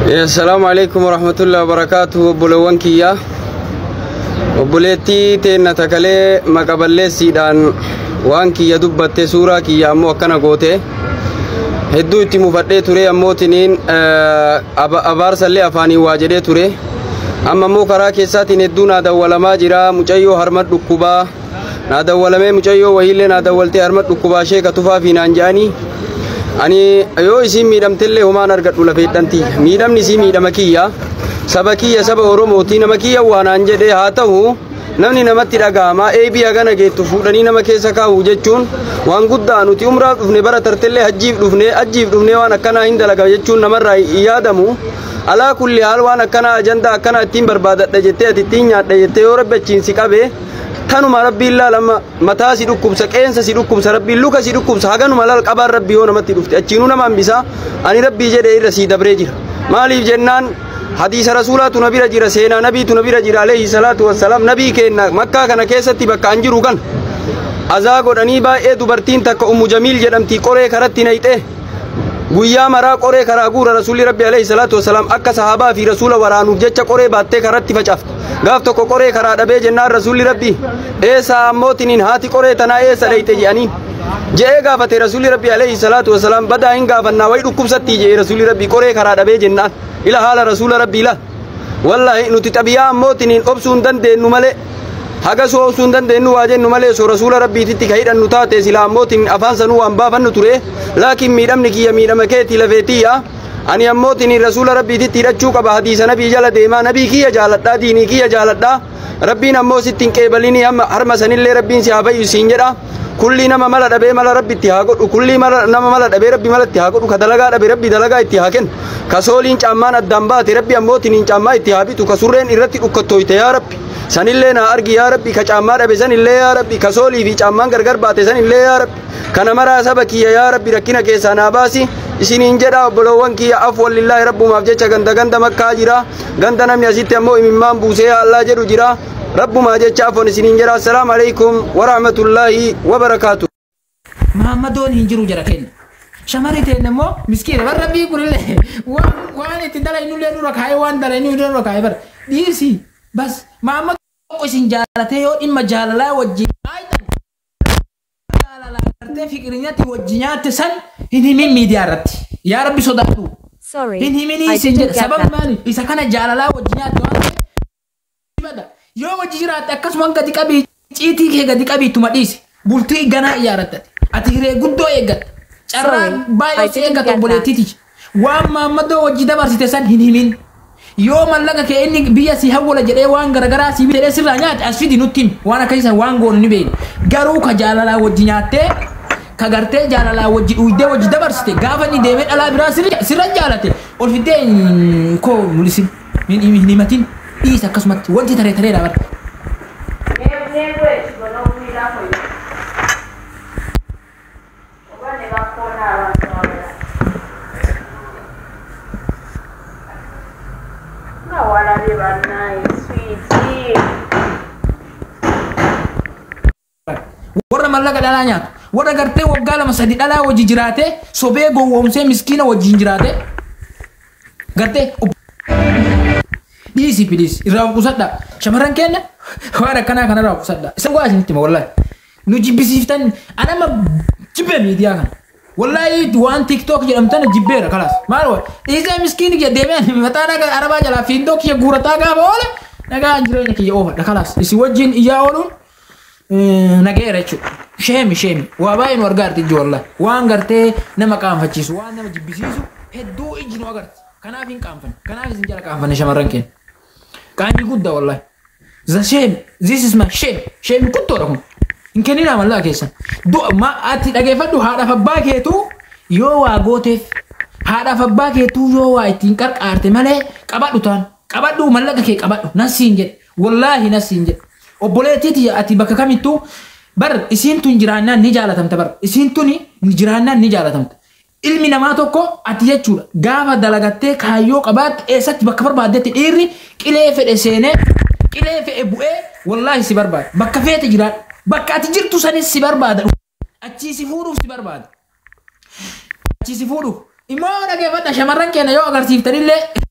Assalaamu alaikum warahmatullahi wabarakaatuh obboleewwan kiyya obboleettii teenna takalee maqaballeessiidhaan waan kiyya dubbatte suuraa kiyya ammoo akkana goote hedduu itti mufadhee ture ammootiniin abaarsallee afaanii waa jedhee ture amma ammoo karaa keessaatiin hedduu naa dawwalamaa jira mucayyoo harma dhukkubaa naa dawwalamee mucayyoo wahiillee naa dawwaltee harma dhukkubaa sheeka tufaa fi naan jedhanii ani yoo isiin miidhamtellee homaan argadhu lafeedhanti miidhamni isii miidhama kiyya saba kiyya saba oromooti nama kiyya waanaan jedhe haa ta'u namni namatti dhaga'ama eebii hagana geettu fuudhanii nama keessa kaa'u jechuun waan guddaa nuti umraaf dhufne bara tartellee hajjiif dhufne hajjiif dhufne waan akkanaa hin dalaga jechuun namarraa yaadamu alaa kulli haal waan akkanaa ajandaa akkanaa ittiin barbaadadha jettee ati ittiin nyaadha jettee yoo rabbi achiin si qabe kanuma rabbiin laalama mataa si dhukkubsa qeensa si dhukkubsa rabbiin luka si dhukkubsa haganuma laal qabaan rabbii yoo namatti dhufte achiinuu nama hambisa ani rabbii jedhe irra sii dabree jira maaliif jennaan hadiisa rasuulaatu na bira jira seenaa nabiitu na bira jira alayhi salaatu wassalaam nabii keenna makkaa kana keessatti bakka an jiru kan azaa godhanii baay'ee dubartiin takka ummu jamiil jedhamti qoree karatti nayxee guyyaa maraa qoree karaa guura rasuulli rabbi alayhi salaatu wassalaam akka sahaabaa fi rasuula waraanuuf jecha qoree baattee karatti facaafte gaaf tokko qoree karaa dhabee jennaan rasuulli rabbi eessa ammootiniin haati qoree tanaa eessa dhayte jedhanii je'ee gaafate rasuulli rabbi alayhi salaatu wassalaam badaa hin gaafannaa wayi dhukkubsatti je'e rasuulli rabbi qoree karaa dhabee jennaan ila haala rasuula rabbi ila wallahi nuti xabiyaa ammootiniin obsuu hin dandeenyu malee haga soo obsuu hin dandeenyu waa jennu malee soo rasuula rabbiititti ka hidhannu taate sila ammootiin afaan sanuu waan baafannu ture laakiin miidhamni kiyya miidhama keetii lafeetiyya ani ammootiin rasuula rabbiititti hidhachuu qaba hadiisa nabii jala deemaa nabii kiyya jaaladhaa diinii kiyya jaaladhaa rabbiin ammoo sitti hin qeebalinii harma sanillee rabbiin si haa fayyu siin jedha kulli nama mala dhabee mala rabbitti haa godhu kulli nama mala dhabee rabbi malatti haa godhu ka dalagaa dhabe rabbi dalagaa itti haa kennu ka sooliin caammaan addaan baate rabbi ammootiin caammaa itti haa bitu ka surreen irratti dhukkattoyte yaa rabbi sanillee naa argi yaa rabbi ka caammaa dhabe sanillee yaa rabbi ka soolii fi caammaan gargar baate sanillee yaa rabbi kana maraa saba kiyya yaa rabbi rakkina keessaa naa baasi isiniin jedha obboloowwan kiyya af wallillaahi rabbumaaf jecha ganda ganda makkaa jira ganda namni asitti ammoo imimmaan buusee allaa jedhu jira rabbumaa jecha afon isiniin jedha assalaamu alaikum warahmatullaahi wabarakaatu Mahammadoon hin jiru jara kenna. Shamarri ta'e immoo miskiina bara rabbii kunillee waan itti dalagnullee dura kaayee waan dalagnuu dura kaayee bara dhiisi bas Mahammadoon isin jaalatee yoo dhimma jaalalaa wajjin jaalalaa gartee fiqirinyatti wajjin nyaatte san hin himin miidiyaa irratti yaa rabbi sodaadhu Sorry, hin himinii I isin didn't jedha get sababni that. maali isa kana jaalalaa wajjin nyaatte waan ta'eef yoo wajji jiraatte akkasuma gadi qabii ciitii kee gadi qabii ittuma dhiisi bultii ganaa ijaarrattate ati hiree guddoo eeggatta carraa Sorry, baay'ee I si didn't eeggata get obboleettiiti waan maammaddoo wajji dabarsite san hin himin yoo mallaqa kee inni biyya si hawwala jedhee waan garagaraa si jedhee sirraa nyaate as fidi nutti himi waan akkasiisan waan goonu ni beekna garuu ka jaalalaa wajji nyaattee ka gartee jaalalaa wajji dhuydee wajji dabarsite gaafa inni deemee dhalaa biraa sirra sirra jaalate ol fiddee hin- koo mulisin hin hin himatin dhiisa akkasumatti wanti taree taree dhaabata. warra mallaqa dhalaa nyaatu warra gartee waggaa lama sadi dhalaa wajji jiraate sobee gowwoomsee miskiina wajjin jiraate gartee ob- dhiisi piliis irraa qusadha shamarran keenya waan akkanaa kana irraa qusadha isa waa isinitti hima wallahi nu jibbisiiftan anama jibbe miidiyaa kana wallahi waan tiktok jedhamtana jibbeera kalaas maal wa dhiisee miskiini kiyya deemee mataa dhaga arabaa jalaa fiindoo kiyya guurataa gaafa oole nagaa jireenya kiyya oofadha kalaas isi wajjin iyyaa ooluun nageera jechuudha. Sheemi sheemi waa baay'ee nu argaarti ijji wallahi waan gartee nama qaanfachiisu waan nama jibbisiisu hedduu ijji nu agarti kanaaf hin qaanfanne kanaaf isin jala qaanfanne shamarran keenya. Qaanii guddaa wallahi. The shame this is my shame shame guddoodha kun hin kenninaa mallaa keessan. Ma ati dhageeffadhu haadhaaf abbaa keetuu yoo waa gooteef haadhaaf abbaa keetuu yoo waa ittiin qarqaarte malee qabadhu taan qabadhu mallaqa kee qabadhu nasiin jedhe wallaahi nasiin jedhe. obboleettiiti ati bakka kamittuu bar isiin tun jiraannaan ni jaalatamta bar isiin tun jiraannaan ni jaalatamta. Ilmi namaa tokko ati jechuudha gaafa dalagattee kaayyoo qabaatte eessatti bakka barbaaddetti dhiirri qilee fedhe seenee qilee fedhe bu'ee wallaahi si barbaada bakka feete jiraadha bakka ati jirtu sanis si barbaada achii si fuudhuuf si barbaada. Achii si fuudhuuf immoo dhageeffadha shamarran keenya yoo agarsiiftanillee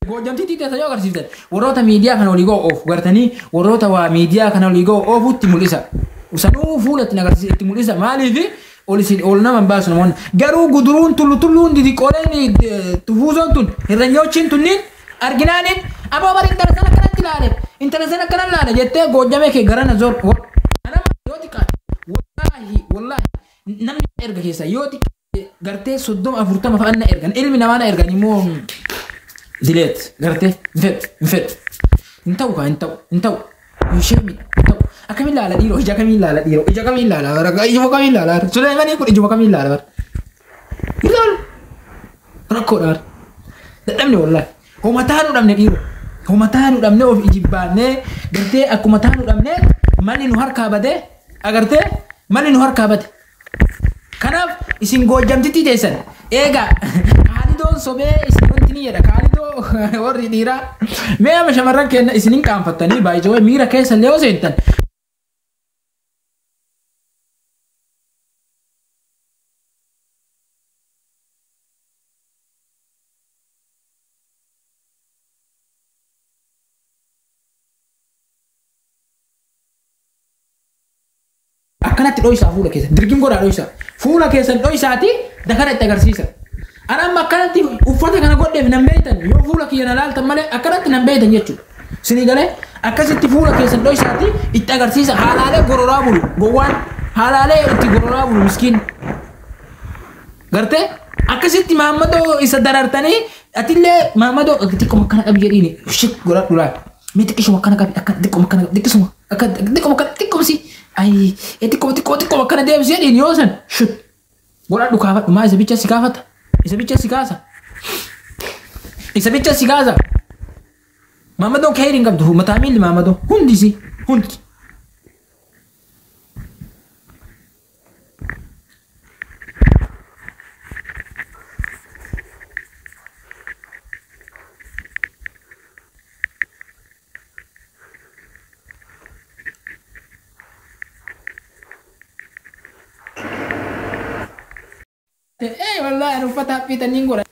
Goojamtiitii teessa yoo agarsiiftan warroota miidiyaa kana olii ga'u oofu gartanii warroota waa miidiyaa kana olii ga'u oofutti mul'isa. Sanuu fuula ittiin agarsiisa itti mul'isa maaliifi ol isin ol nama hin baasu namoonni garuu guduruun tullu tulluun didiqooleen tufuuzoon tun hirranyoochiin tunniin arginaaniin aboo bari intala sana akkanatti ilaale intala sana akkana ilaale jettee goojamee kee garana zoon anama yoo xiqqaate wallaahi wallaahi namni erga keessa yoo xiqqaate gartee soddoma afurtama fa'aa na ergan ilmi namaa na ergan immoo dileet gartee hin fedhu hin fedhu hin ta'u kaa hin ta'u hin ta'u ishee hin ta'u akkamiin laala dhiiroo ija kamiin laala dhiiroo ija kamiin laala bara ijuma kamiin laala bara suleemanii kun ijuma kamiin laala bara ilaal rakkoodha bara dadhabne wallaahi homa taanuu dhabne dhiiroo homa taanuu dhabne of ijibbaannee gartee akkuma taanuu dhabne malli nu harkaa badee agartee malli nu harkaa bade kanaaf isin goojamtitti teessan eegaa kaalidoon sobee isin wanti ni jedha kaalidoo warri dhiiraa mee ama shamarran kenna isinin qaanfattanii baay'ee miira keessa illee osoo hintan akkanatti dho'isaa fuula keessan dirgin godhaa dho'isaa fuula keessan dho'isaati dakara itti agarsiisa ana amma akkanatti uffata kana godheef nan beeytan yoo fuula kiyya na laaltan malee akkanatti nan beeytan jechuudha sinii galee akkasitti fuula keessan dho'isaati itti agarsiisa haalaalee gororaa bulu gowwaan haalaalee itti gororaa bulu miskiin gartee akkasitti maammadoo isa darartanii atillee maammadoo xiqquma akkana qabi jedhiini shit godhadhu laal mee xiqqishuma akkana qabi akka xiqquma akkana qabi xiqqisuma akka xiqquma akkana xiqqumsi ayi xiqquma xiqquma xiqquma akkana deebisi jedhiini yoo san shit godhadhu kaafadhu maa isa bicha si kaafata isa bicha si kaasa isa bicha si kaasa maammadoon ka'ee hin qabdu mataa miilli maammadoo hundisi hundi Eh wallahi ani uffata haphiitaniin godha.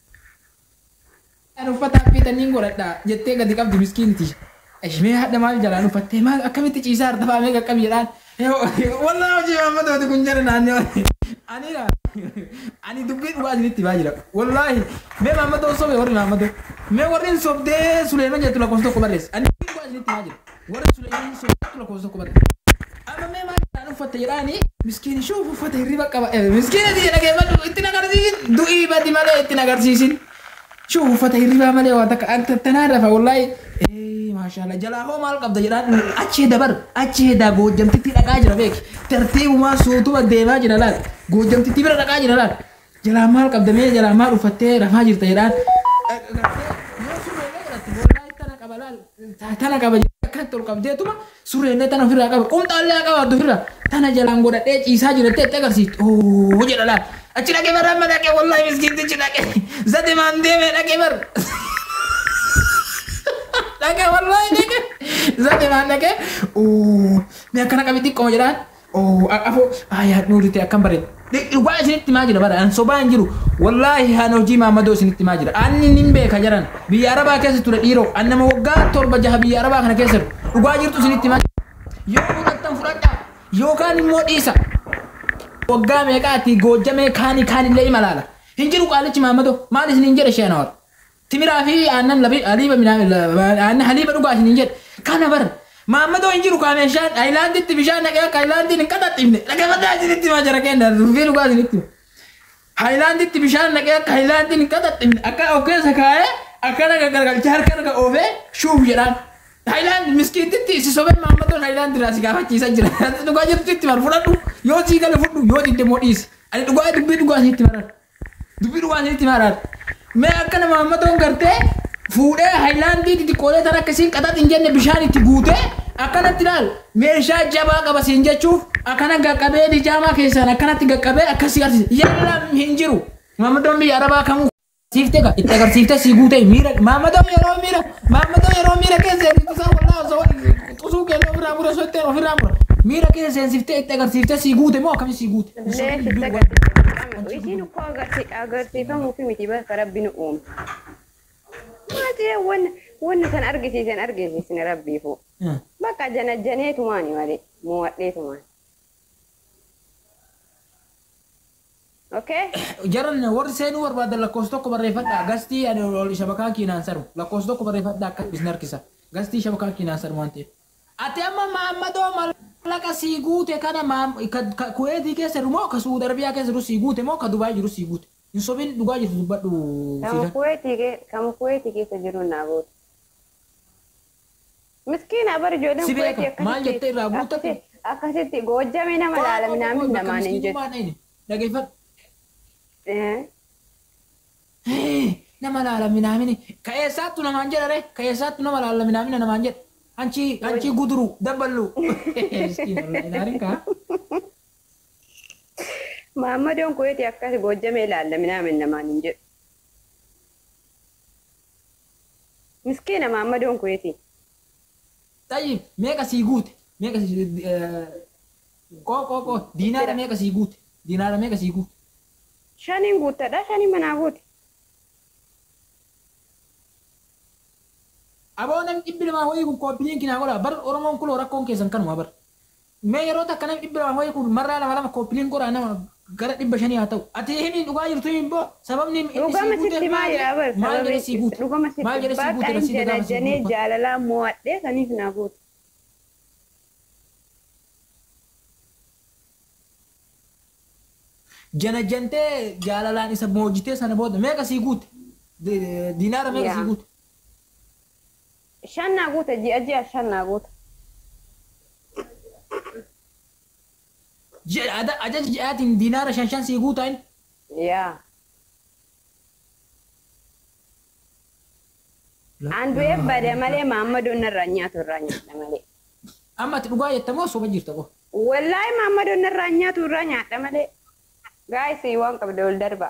Ani uffata haphiitaniin godhadha jettee gadi qabdi miskiiniti. Ishmee hadha maal jalaan uffattee maal akkamitti ciisaa harta faamee qaqqabi jedhaan. Wallahi hojii maammadooti kun jala naannoo. Ani dha. Ani dubbii dhugaa isinitti baa jira. Wallahi mee maammadoo sobe warri maammadoo. Mee warri sobdee Suleeman jettu lakkoofsa tokko barreessa. Ani dubbii dhugaa isinitti baa jira. Warri Suleeman sobdee lakkoofsa tokko barreessa. Amma mee maal jedhaan uffatte jedhaanii miskiin shuuf uffata hirriba qaba. Miskiin ati dhageeffadhu itti nagarsiisin du'ii badi malee itti nagarsiisin. Shuuf uffata hirribaa malee waan takka akka tanaa rafa wallahi. Maashaallah jalaa hoo maal qabda jedhaan achee dabar achee daa goojamtitti dhaqaa jira beeki. Tartiibumaa suutuma deemaa jira laal. Goojamtitti bira dhaqaa jira laal. Jalaa maal qabda mee jalaa maal uffattee rafaa jirta jedhaan. Tana qaba akkanatti ol qabdeetuma surreellee tana ofirraa qaba qumxaallee qaba ofirraa tana jalaan godhadhee ciisaa jirattee itti agarsiisti ooo jedha laal achi dhaqee bara amma dhaqee wallahi miskiintichi dhaqee zate maan deemee dhaqee bar dhaqee wallahi dhaqee zate maan dhaqee ooo mee akkana qabi xiqqoo jedhaan ooo afoo aayaa nuurite akkam bareeda dhugaa isinitti maa jira bara an sobaa hin jiru wallaahi haan hojii maammadoo isinitti maa jira anni nin beeka jaran biyya arabaa keessa ture dhiiroo an nama waggaa torba jaha biyya arabaa kana keessa dhugaa jirtu isinitti maa jira yoo fudhattan fudhadhaa yookaan immoo dhiisa waggaa meeqaati goojjamee kaanii kaanillee ima laala hin jiru qaalichi maammadoo maal isin hin jedhe shee nawar timiraa fi aannan haliiba aannan haliiba dhugaa isin hin jedhe kana bara Maammadoo hin jiru kaameeshaan ayilaanditti bishaan naqee akka ayilaandiin hin qaxaxxifne dhaqeeffataa isinitti maa jara kenna rufii dhugaa isinitti. Ayilaanditti bishaan naqee akka ayilaandiin hin qaxaxxifne akka of keessa kaa'ee akkana gaggargalchee harka harka oofee shuuf jedhaan. Ayilaandi miskiintitti si sobee maammadoon ayilaandi irraa si gaafachiisaa jira. Dhugaa jirtu itti mar fudhadhu yoo sii gale fudhu yoo didde moo dhiisi. Ani dhugaa dubbii dhugaa isinitti maran. Dubbii dhugaa isinitti maran. Mee akkana maammadoon gartee fuudhee haayilaandii xixiqqoolee tan akkasiin qaxax hin jenne bishaan itti guutee akkanatti ilaal meeshaa jabaa qaba siin jechuuf akkana gaqqabee dijaamaa keessaan akkanatti gaqqabee akkasii agarsiisa yalla hin jiru maammadoon biyya arabaa kamuu siiftee ka itti agarsiiftee sii guutee miira maammadoon yeroo miira maammadoon yeroo miira keessa seensisaa wallaa osoo xusuu keelloo ofirraa mura sottee ofirraa mura miira keessa seensiftee itti agarsiiftee sii guute moo akkami sii guute. Isin uffoo agarsiifamuufi miti bakka rabbi nu uume. nuti wanna wanna san argisiisan argisiisne rabbiifu. Bakka janajjaneetumaani malee mo'adheetumaan. Okay? Jaran warri seenuu barbaadan lakkoofsa tokko barreeffadhaa. Gastii ani ol shabakaa kiinaan saru. Lakkoofsa tokko barreeffadhaa akka bisni harkisa. Gastii shabakaa kiinaan saru waan ta'eef. Ati amma maammadoo mallaqa sii guute kana kuweetii keessa jiru moo ka Suudi Arabiyaa keessa jiru sii guute moo ka Dubaay jiru sii guute. Hin sobiin dhugaa jirtu dubbadhu. Kama kuweetii kama kuweetii keessa jiru naa goote. Miskiina bar ijoolleen Si beeka, kuweetii maal jettee irraa guutate? akkasitti- akkasitti goojjame nama laala minaamin namaan hin jettu. Dhageeffadhu. Eh, nama laala minaamini ka eessaattu namaan jedha re ka eessaattu nama laala minaamina namaan jedha anchi anchi guduru dabballu ilaalin kaa Maammadoon kuweetii akkas goojjame ilaalla minaamin namaan hin jedhu. Miskiina maammadoon kuweetii. tayyib meeqa sii guute meeqa sii qoo qoo qoo diinaara meeqa sii guute diinaara meeqa sii guute Shaniin guuttadha shaniin manaa guute. aboo namni dhibbi lamaa wayii kun kooppiliin kinaa godha bar oromoon kuloo rakkoon keessan kanuma bar mee yeroo takka namni dhibbi lamaa wayii kun marraa lama lama kooppiliin godha nama gara dhibba shanii haa ta'u ati himi dhugaa jirtu himi boo sababni inni Dhugama sii guute sitti maal jedhaa bar maal jedhee sii guute dhugama maal sitti jedhee sii guute bakka rasii hin gaafa sii janajjanee guute jaalalaan mo'adhee saniif naa guute. janajjantee jaalalaan isa moojjitee sana booda meeqa sii guute Di- diinaara meeqa sii Yaa. guute Shan naa guute ji'a ji'a shan naa guute. Je- ada- ajaja ji'aatiin diinaara shan shan sii guutaa inni Yaa. An du'ee bade malee maammadoon irraa nyaatu irraa nyaadha malee. amma ati dhugaa jettamoo soba jirta qo Wallaahi maammadoon irraa nyaatu irraa nyaadha malee. Gaayisii waan qabda ol darba.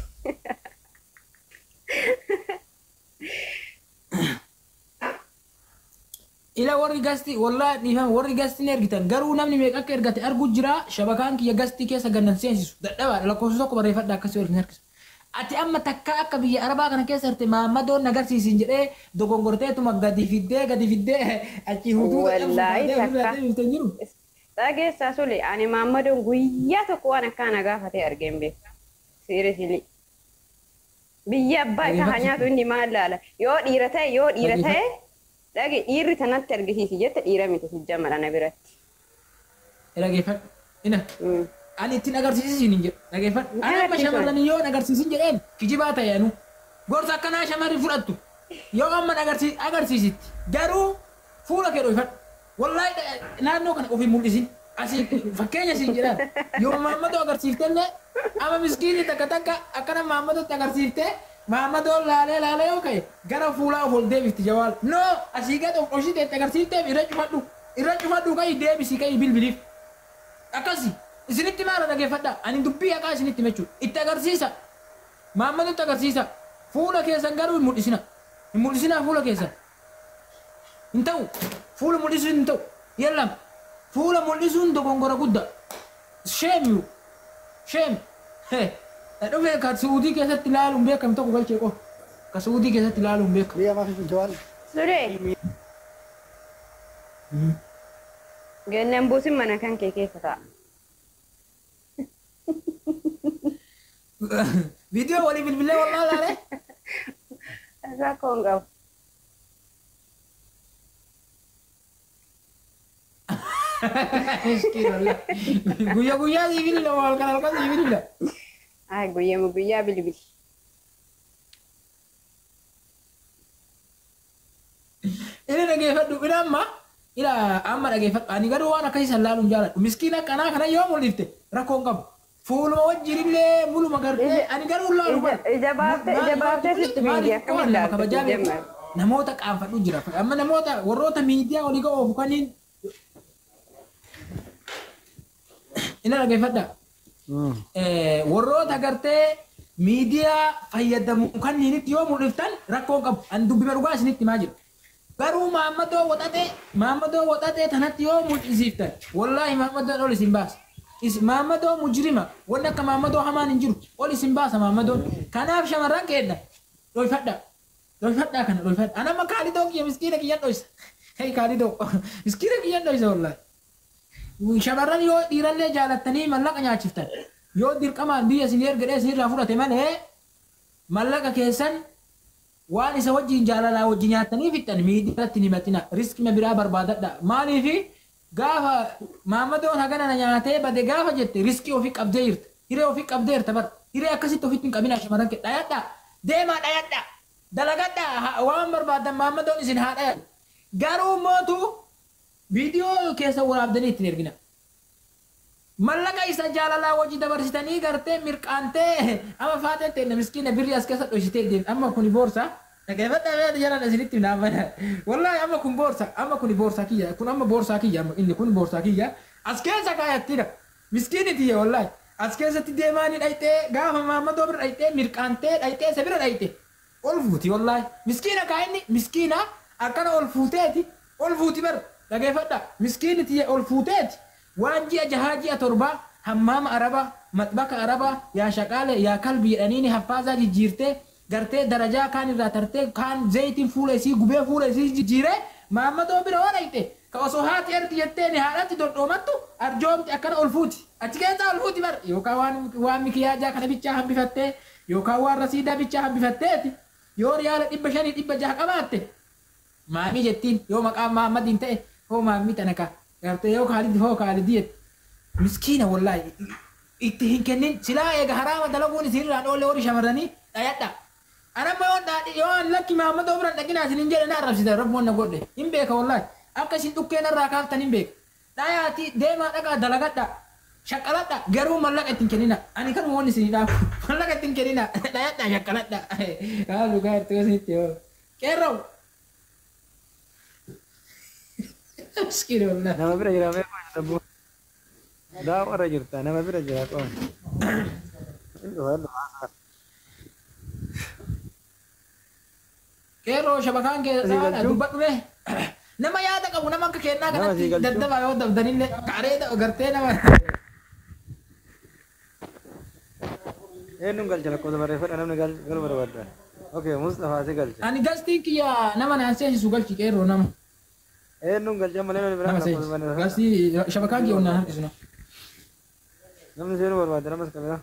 ila warri gasti wallaa dhiifama warri gasti ni ergitan garuu namni meeqa akka ergate argu jira shabakaan kiyya gastii keessa gannan seensisu dadhabaadha lakkoofsa tokko barreeffadha akkasii waliin harkisa ati amma takka akka biyya arabaa kana keessa jirte maammadoon agarsiisin jedhee dogongorteetuma gadi fiddee gadi fiddee achi hutuu Wallaahi takka. jiru Dhageessaa sule ani maammadoon guyyaa tokko waan akkaana gaafatee argeen beeku. Siirisilii. Biyya abbaa isaa haa nyaatu inni maal laala. Yoo dhiira ta'e yoo dhiira ta'e dhage dhiirri tanatti argisiisi jette dhiira miti sijjamala na biratti. dhageeffadhu ina Mm. ani ittiin agarsiisin hin jedhu dhageeffadhu ani amma Agarsiisan. shamarran yoo agarsiisin jedheen kijibaa ta'e anu gorsa akkanaa shamarri fudhattu yoo amma agarsiis agarsiisitti garuu fuula kee dhoofadhu wallaahi dha- naannoo kana ofii mul'isin asii fakkeenya siin jedhaan yoo maammadoo agarsiiftellee ama miskiinni takka takka akkana maammadootti agarsiiftee maammadoo laalee laalee yoo ka'e gara fuulaa of ol deebifti jawaal no asii gad of oshiteetti agarsiifteef irra cufadhu irra cufadhu ka'i deebisii ka'i bilbiliif akkasi isinitti maala dhageeffadha ani dubbii haqaa isinitti mechuu itti agarsiisa maammadutti agarsiisa fuula keessan garuu hin mul'isina hin mul'isinaa fuula keessan hin ta'u fuula mul'isuun hin ta'u yallam fuula mul'isuun dogongora guddaa sheemiyu sheem dhufee ka suudii keessatti ilaaluun beekam tokko galchee qofa ka suudii keessatti ilaaluun beekam Dia masih penjual. Sule. Gannan buusin mana kan kee keessa ta'a. viidiyoo walii bilbilee wallaa laalee Rakkoo hin qabu. Miskiin wallah. guyyaa guyyaa sibiilila halkan halkan sibiilila Ay guyyaa guyyaa bilbili. Ini dhageeffadhu ina amma ila amma dhageeffadhu ani garuu waan akkasii san laaluun jaaladhu miskiina akkanaa kana yoo mul'ifte rakkoo hin qabu fuuluma wajjirillee muluma gartee ani garuu laalu bara. Ija- ija baaftee- Maal- ija maal- baaftee maal- sitti maal- miidiyaa maal- akkamiin nama laaltu kabajaa beeku. jemma? namoota qaanfadhu jira amma namoota warroota miidiyaa olii ga'oofu kaniin ina dhageeffadha Hmm. Eh, warroota gartee miidiyaa fayyadamu kanniinitti yoo mul'iftan rakkoo hin qabu ani dubbima dhugaa isinitti himaa jiru garuu maammadoo waxaxee maammadoo waxaxee tanatti yoo mul'isiiftan wallaahi maammadoon ol isin baasa Is- maammadoo mujrima wanni akka maammadoo hamaan hin jiru ol isin baasa maammadoon kanaaf shamarran keedha dhoyfadha Dhoyfadhaa kana dhoyfadha. Anamma kaalidoo kiyya miskiina kiyyan dhoysa. Hei kaalidoo miskiina kiyyan dhoysa wallahi. Shamarran yoo dhiirallee jaalattanii mallaqa nyaachiftan yoo dirqamaan biyya isin ergadhee isinirraa fudhate malee mallaqa keessan waan isa wajjin jaalalaa wajjin nyaattanii fixxan miidhatti hin himatina riskima biraa barbaadadha maaliifi gaafa maammadoon hagana na nyaatee bade gaafa jette riskii ofii qabdee jirta hiree ofii qabdee jirta bara hiree akkasitti ofitti hin qabina shamarran kee dhayadha deemaa dhayadha dalagadha waan barbaadan maammadoon isin haa dhayadha garuu mootu viidiyoo keessa waraabdanii ittiin ergina. Mallaqa isa jaalalaa wajji dabarsitanii gartee mirqaantee amma faatee ta'e miskiina birrii as keessa dhoysitee deemte amma kuni boorsa. Dhaggeeffadhaa beekata jalaan asinitti naafana. Wallaahi amma kun boorsa amma kuni boorsaa kiyya kun amma boorsaa kiyya amma inni kun boorsaa kiyya as keessa kaayattiidha. Miskiini tiyya wallaahi as keessatti deemaanii dhayxee gaafa maammadoo bira dhayxee mirqaantee dhayxee isa bira dhayxe. Ol fuuti wallaahi miskiina kaayinni miskiina akkana ol fuuteeti ol fuuti bara. dhageeffadha miskiini tiyya ol fuuteeti waan ji'a jahaa ji'a torbaa hammaama araba maxbaka araba yaa shaqaale yaa kalbi jedhaniini haffaasaa jijjiirtee gartee darajaa kaan irraa tartee kaan zayitiin fuula isii gubee fuula isii jijjiiree maammadoo bira waan dhayxe ka osoo haati ergi jetteeni haadhatti dondhoomattu arjoomti akkana ol fuuti achi keessaa ol fuuti bar yookaan waan waan mikiyaajaa kana bichaa hambifattee yookaan waan rasiidaa bichaa hambifatteeti yoo riyaala dhibba shanii dhibba jaha qabaatte maamii jettiin yoo maqaan maammadiin ta'e hoo maammii tana ka gartee yoo kaalidi hoo kaalidi jette miskiina wallaahi itti hin kennin silaa eega haraama dalaguun isinirraan oolle warri shamarranii dhayadha anamma yoo dhaadhi yoo an lakki maammadoo biran dhaqinaa isin hin jedhe na arrabsita rabboon na godhe hin beeka wallaahi akka isin dhukkeen irraa kaaftan hin beeka dhayaati deemaa dhaqaa dalagadha shaqqaladha garuu mallaqa ittiin kennina ani kan woon isin dhaafu mallaqa ittiin kennina dhayadha shaqqaladha haalu gaartuu isinitti yoo qeerroo Miskiin wallah. Nama bira jira mee qoon dabbu. Daa warra jirta nama bira jira qoon. Qeerroo shabakaan Asii keessaa galchuu? dubbadhu mee. Nama yaada qabu nama akka kennaa Nama asii kanatti galchuu? daddabaa yoo dabdanillee qaaree gartee nama. Eenyuun galcha lakkoofsa barreeffadha namni gal- galu barbaadda. Okay, Mustafaa si galcha. Ani gastiin kiyya nama naan seensisu galchi qeerroo nama. Eenyuun galcha malee namni biraa Nama lakkoofsa seensisu. barreeffadha. Gastii shabakaan kiyya onnaan harkisu nama. Namni seenuu barbaadda namas qabila.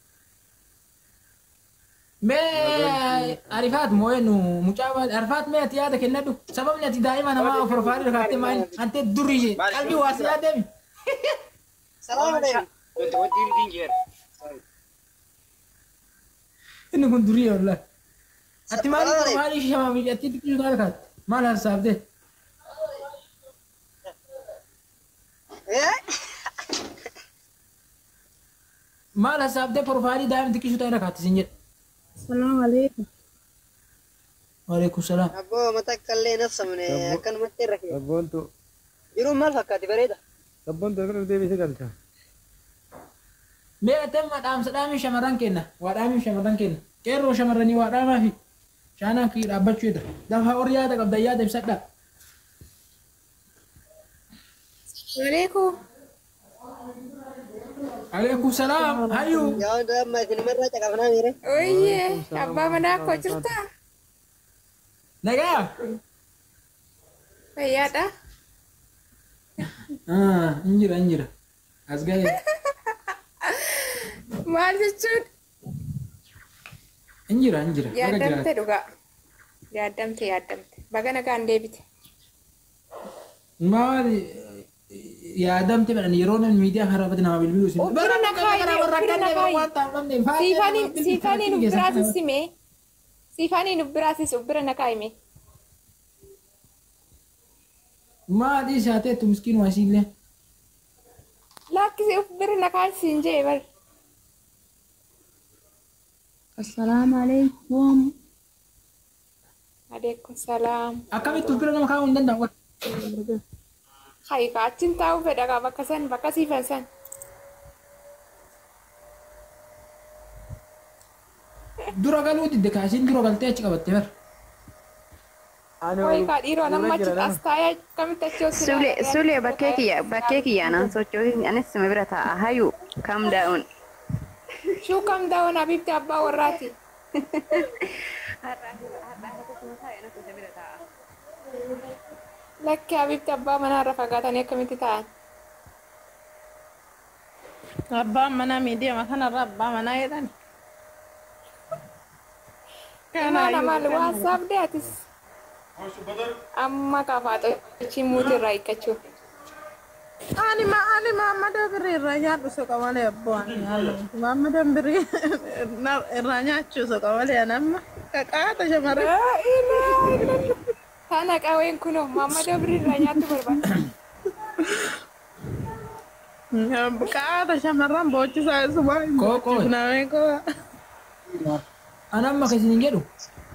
Mee arifaat moo'ee nu mucaa baadhi arifaat mee ati yaada kennadhu sababni ati daa'ima namaa of profaayilii rakaattee maali ante durii qalbii waasi yaadeemi. Inni kun durii wallah. Ati maali maali shama miidhatti xiqqoo taate kaatte maal harsaafte? Maal harsaafte profaayilii daa'ima xiqqoo taate rakaatte sin jedhe. Assalamu alaikum. Waalaikum salaam. Abboo matakkallee nafsamne akkanumatti irra kee. Sabboontu Jiruun maal fakkaati bareeda? sabboontu akka deebii si galcha. Mee ati amma dhaamsa dhaamiin shamarran kenna. Waa dhaamiin shamarran kenna. Qeerroo shamarranii waa dhaamaa fi shaanaan kii dhaabbachuu jedha. Lafa horii yaada qabda yaada ibsadhaa. Waalaikum. Alaikum salaam. Hayyuu. Yaa hunda amma isinimarraa caqafnaa miire. Oyyee, abbaa manaa koo jirtaa? Nagaa. Fayyaadha? Ah, injira injira. As ga'e. Maal jechuun? Injira injira. Baga Yaaddamte jiraate. dhugaa. Yaaddamte yaaddamte. Baga nagaan deebite. Maali yaadamte jedhan yeroo namni miidiyaa karaa irratti nama bilbiluu isin. Uffira na kaayi, uffira na kaayi. Siifaniin siifaniin ubbiraatis hime. Siifaniin ubbiraatis ubbira na kaayime. Maali isaateettu miskiin waa isiillee. Laakkisi ubbira na kaayisiin jee bar. Assalamu alaikum. Adeekkum salaam. Akkamitti uffira nama kaa'uu hin danda'u. Hayi ka achin taa'uu fedha kaa bakka san bakka siifan san. Dura galuu didde kaasiin dura galtee achi qabatte bara. Ani Hoyi wal- kaa dhiiroo nama achi jira as taa'ee akkamitti achi hosi Sule, Sule bakkee kiyya bakkee kiyya naan sochooti anis sima bira taa'a hayu calm down. Shuu kam daawwan abibti abbaa warraati. isa bira taa'a. Lakki Habibti abbaa manaarra fagaatanii akkamitti ta'an? Abbaan manaa miidiyaa kanarra abbaa manaa jedhan. Mana maal waasaaf deetis? Amma kafaaxochi muutirraa hiikkachuu. Ani ma ani Maammadoo birrii irraa nyaadhu soqa malee abbaan Maammadoo birrii irraa nyaachuu soqa malee anamma qaqaata shamarran. Tana qawween kunoo Maammadoo birriirraa nyaattu barbaada. Qaqaata shamarran boochisaa isuma Koo, koo. namee koo. Ana amma kan isin jedhu.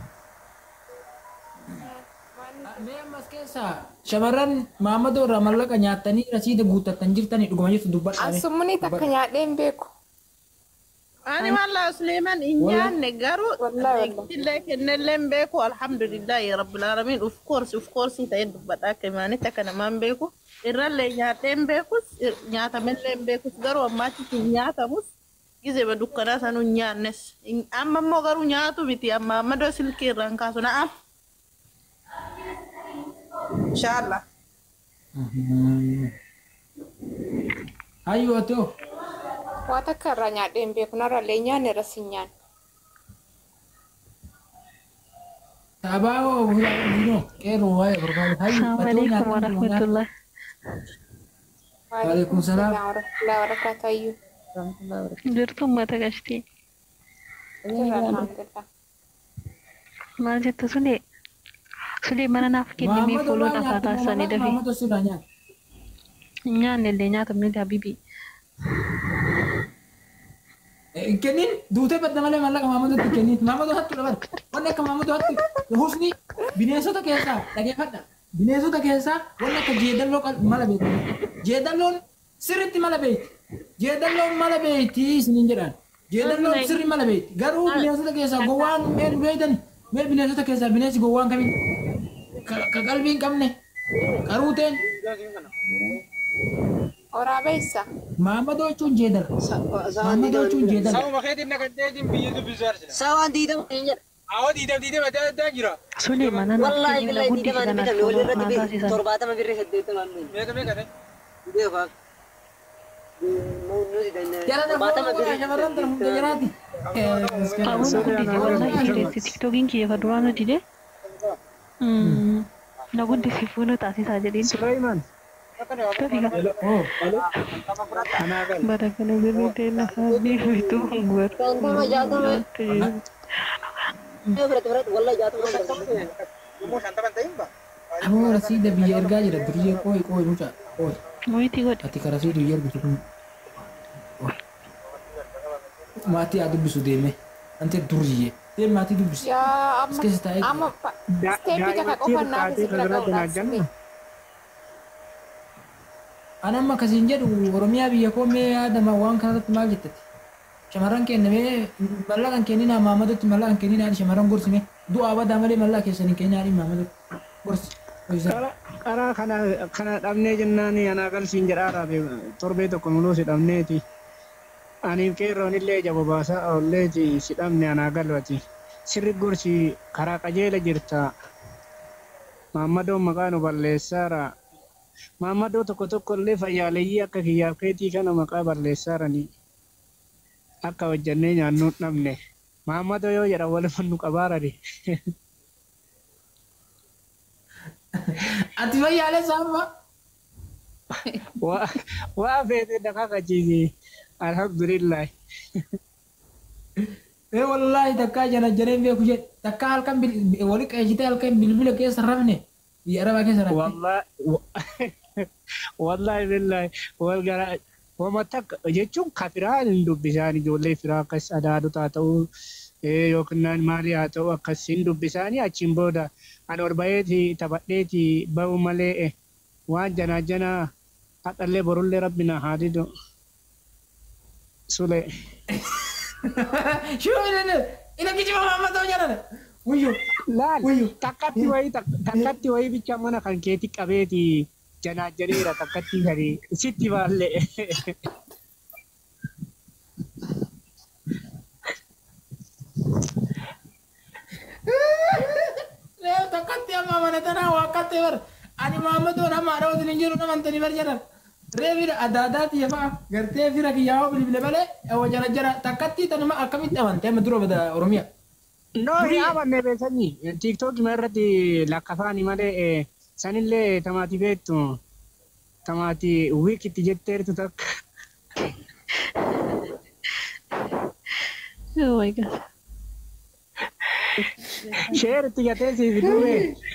Mee ammas keessa shamarran Maammadoo irraa mallaqa nyaattanii rasiida guuttatan jirtanii dhuguma jirtu dubbadhaame. Ansumni takka nyaadhee hin beeku. Ani wallah Suleiman hin nyaanne garuu Wallahi, wallahi. illee kennellee hin beeku alhamdulillahi rabbil alamin of course of course ta'ee dubbadha akka imaanitti akka namaan beeku irrallee nyaadhee hin beekus nyaatamellee hin beekus garuu ammaatti hin nyaatamus gizee dukkanaa sanuu hin nyaannes amma immoo garuu nyaatu miti amma ammadoo silkii irraan kaasu na'am. Inshallah. Hayyoo atoo. Waa takka irraa nyaadhee hin beeku narrallee nyaanne irras hin nyaanne. Taabaa Nino qeerroo waa'ee barbaadu. Hayyoo atoo Assalamualaikum nyaataan warahmatullah. Waalaikum salaam. Warahmatullahi wabarakatuh ayyuu. Jirtu uummata gashtii. Jirra alhamdulillah. Maal jettu sulee? Sulee mana naaf kennimee Maammadoo fuuloo waan dhafaa nyaattu taasisanii dafee. Maammadoo sirraa nyaata. Hin nyaanne illee nyaatamne habibi. Hin kennin duutee badda malee mallaqa Maammadootti hin kennin. Maammadoo hattu dabar. Wanni akka Maammadoo hattu husni bineensota keessaa dhageeffadha. Bineensota keessaa wanni akka jeedalloo qal- mala beekti. Jeedalloon sirriitti mala beekti. Jeedalloon mala beekti isiniin jedhan. Jeedalloon sirri mala beekti. Garuu bineensota keessaa gowwaan mee beeytan mee bineensota keessaa bineensi gowwaan kamiin ka ka qalbii hin qabne qaruuteen Waraabessa. Maammadoo jechuun jeedala. Maammadoo jechuun jeedala. Sababa keetiin naqaddeetiin biyya dubbisu arsina. Sawaan diidama hin jedha. Awwa diidam diidam adda addaa jira. Sulee mana naaf Wallaahi kennimee billahi guddisi diidama hin kanaaf bitamne walii fuuloo naa irratti taasisan. torbaatama birrii saddeettamaan beeku. Meeqa meeqa ta'e? Beekaa. Nuti danna Jala torbaatama dafoo birrii shamarran tana hunda jiraati. Qabuun guddisi wallahi jireessi tiktookiin kiyya ka duraan nuti de. Na guddisi fuuloo taasisaa jedheen. Sulaiman. Tofika. Oh, Anaa gal. Bara kana birrii ta'e lafaa biiftuu Shantama jaatama gurgurtu. fudhate fudhate wallaahi jaatama fudhate. Yommuu shantaman ta'in ba? ammoo rasiida biyya ergaa jira duriyyee qooyi qooyi mucaa qooyi. Moyitii godhe. Ati ka rasiida biyya ergitu kun. Maatii haa dubbisu deeme. Ante duriyyee. Deem maatii dubbisu. Yaa As keessa taa'ee amma amma steepii takka qofannaa keessatti dhaga'uudhaaf. Ani amma akkasiin jedhu Oromiyaa biyya koo mee yaadama waan kanarratti maal jettati? Shamarran kennamee mallaqa hin kenninaa Maamadotti mallaqa hin kenninaa shamarran gorsime du'aa badaa malee mallaqa keessan hin kenninaa Maamadotti gorsi. Hojisaa. Karaa kana kana dhabnee jennaan anaa galsiin jedhaadha torbee tokko muluu si dhabneeti. Aniif qeerroon illee jaba baasaa oolleeti si dhabne anaa galwati. Sirri gorsi karaa qajeela jirta. Maammadoon maqaa nu balleessaara. Maammadoo tokko tokko illee fayyaaleeyyii akka kiyyaaf keetii kana maqaa balleessaarani. Akka hojjannee nyaannuu hin dhabne. Maammadoo yoo jedhan walumaan nu qabaarani. Ati fayyaalee saamma. Waa waa feetee dhagaa qachiisi. Alhamdulillah. Ee wallaahi takkaa jana jareen beeku jedhe takkaa halkan bil- wali qeeshitee halkan bilbila keessa rafne biyya arabaa keessa rafne. Wallahi wallahi billahi wal gara wama takka jechuun ka firaan hin dubbisaan ijoollee firaa akkas adaadotaa ta'uu eh, yookiin naan maalii haa ta'u akkas hin dubbisaanii achiin booda ani ol baheeti taphadheeti bahu malee eh, waan janaa janaa haqallee borullee rabbi na haa didu. Sule. Shuu ina ina kijiba Maammadoo jedhana. Wuyyo. Laal Wuyyo. takkatti wayii tak- takkatti wayii bicha mana kan keeti qabeeti janaa janeera takkatti gadi sitti baallee. Leo takkatti Ati amma mana tanaa waaqattee bar. Ani Maammadoo nama haadha wajjin hin jiru nama antanii bar jedhan. Reefira adda addaati yafaa gartee fira kiyyaa'oo bilbile malee wajjana jara takkatti tanuma akkamitti amante amma dura bada Oromiyaa. No, yaa banne beekanii tiktok irratti lakkafaani malee eh, sanillee tamaati beektu tamaati wiikitti jetteertu takka. Oh my god. Sheeritti gatee siif du'e.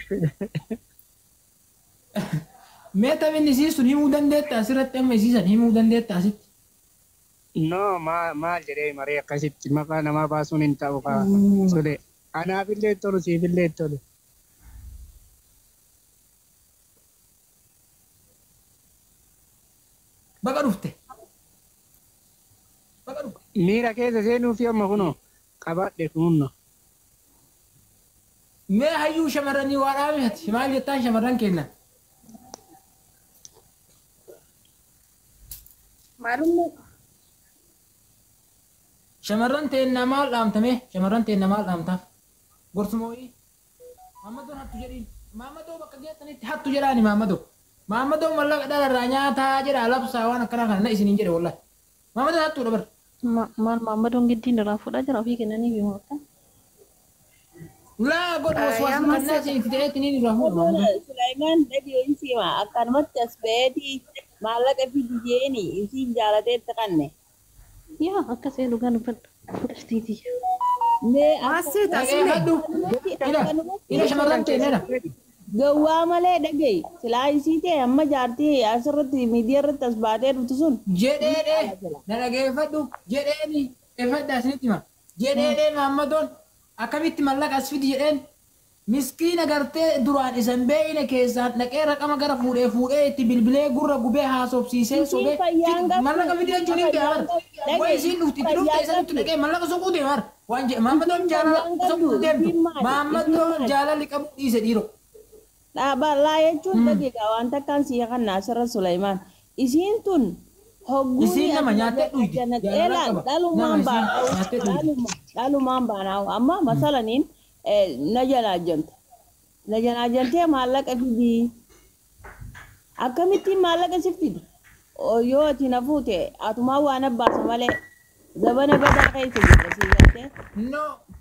Mee taphinni isiisun himuu dandeetta asirratti amma isiisan himuu dandeetta asitti. No, maal maal jedhee maree akkasitti maqaa namaa baasuun hin ta'u kaa tole. Anaafillee tolu siifillee tolu. Baqa dhufte. Baqa dhufte. Miira keessa seenuu fi amma kunoo qabaadhe kunno. Mee hayyuu shamarranii waa dhaabihati maal jettaan shamarran kennan. Maalummaa Shamarran teennaa maal dhaamtame? Shamarran teennaa maal dhaamtaaf? Gorsumoodhi. Maammadoon hattu jedhiin. Maammadoo bakka geessanitti hattu jedhaani maammadoo. Maammadoo mallaqa dhalarraa nyaataa jedha labsaa waan akkanaa kana na isiniin jedhe wallahi. Maammadoon hattuudha bar. Ma- Maal maammadoon giddiin irraa fuudhaa jira ofii kennanii fi mooftan. Laa godhu waswaasa kannaa isinitti ta'ee ittiin irraa fuudha maammadoon. Sulaiman dhagee siima akkanumatti as ba'eeti maallaqa fidi jeeni isiin jaalateetti qanne. Yaa akka see dhugaa dubbadhu. Fudhastiiti. Mee Maasii Dhagee taasise. hadhu. Ila ila shamarran teenyedha. gawwaa malee dhagee silaa isii ta'e amma jaartii asirratti miidiyaa irratti as baatee dhuftu sun. jedheedhe na dhageeffadhu jedheeni effadha isinitti hima jedheedhe maammadoon akkamitti mallaqa as fidi jedheen miskiina gartee duraan isan beeyne keessaan dhaqee raqama gara fuudhee fuudhee itti bilbilee gurra gubee haasofsiisee sobee fayyaan qabdu. mallaqa fidi jechuun hin deemar Dhagee, way isiin dhufti itti dhufte fayyaan isanitti qabdu. dhaqee mallaqa soquu deemar waan jedhe maammadoon jaalala fayyaan qabdu. soquu deemtu Isiin maali? maammadoon Isiin maali? jaalalli qabu dhiise dhiiro Dhaaballaa jechuun dhageegaa waan takkaan siya kan naasirra Sulaiman. Isiin tun hogguu Isiin nama nyaattee dhuydi. Jaalala qaba. dhalumaan Nama isiin nyaattee dhuydi. baanaa'u dhalumaan baanaa'u amma masalaniin na janaajjante na janaajjantee maallaqa fidii akkamittiin maallaqa si fidi yoo ati na fuute atumaa waan abbaasa malee zabana badaa keessa jirra si galtee No.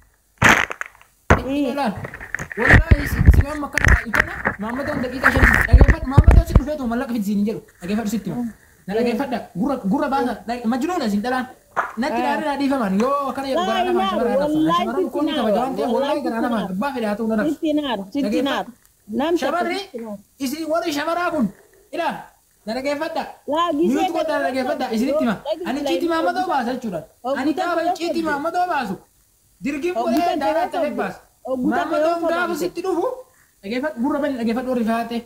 Ilaal. Wallahi si amma kana itana Maammadoon daqiiqaa shan dhageeffadhu Maammadoon si dhufee too mallaqa fidi siin jedhu dhageeffadhu sitti hima. Na dhageeffadha gurra gurra baasa majnuuna siin dhalaan. Natti dhaarii naa dhiifaman yoo akkana jedhu garaa namaa shamarraa dhabsa. Shamarran kun kabaja waan ta'eef wallahi garaa namaa abbaa fedhe haa ta'uu na dhabsa. sitti naaru sitti naaru nam Shamarri isin warri shamaraa kun ilaal na dhageeffadha. Laa gisee Miyuutu godha na dhageeffadha isinitti hima. Ani ciitii Maammadoo baasa jechuudha. Ani gaafa ciitii Maammadoo baasu dirgiin godhee daaraa ta'e baasa. Maammadoon gaafa sitti dhufu dhageeffadhu gurra bani dhageeffadhu warri faate.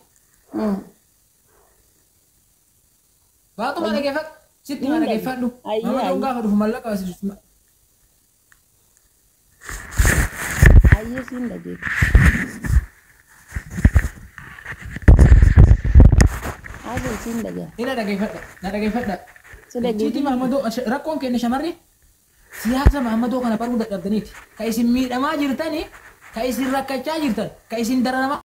Baatuma dhageeffadhu sitti ma dhageeffadhu. Ayyaa, Maammadoon ayyaa. gaafa dhufu mallaqa baasisu. ayyee siin dhageessa Haadha siin dhageessa Ina dhageeffadha na dhageeffadha. si dhageessa Ciitii Maammadoo rakkoon keenya shamarri siyaasa Maammadoo kana baruu dadhabdaniiti. Ka isin miidhamaa jirtanii ka isin rakkachaa jirtan ka isin dararamaa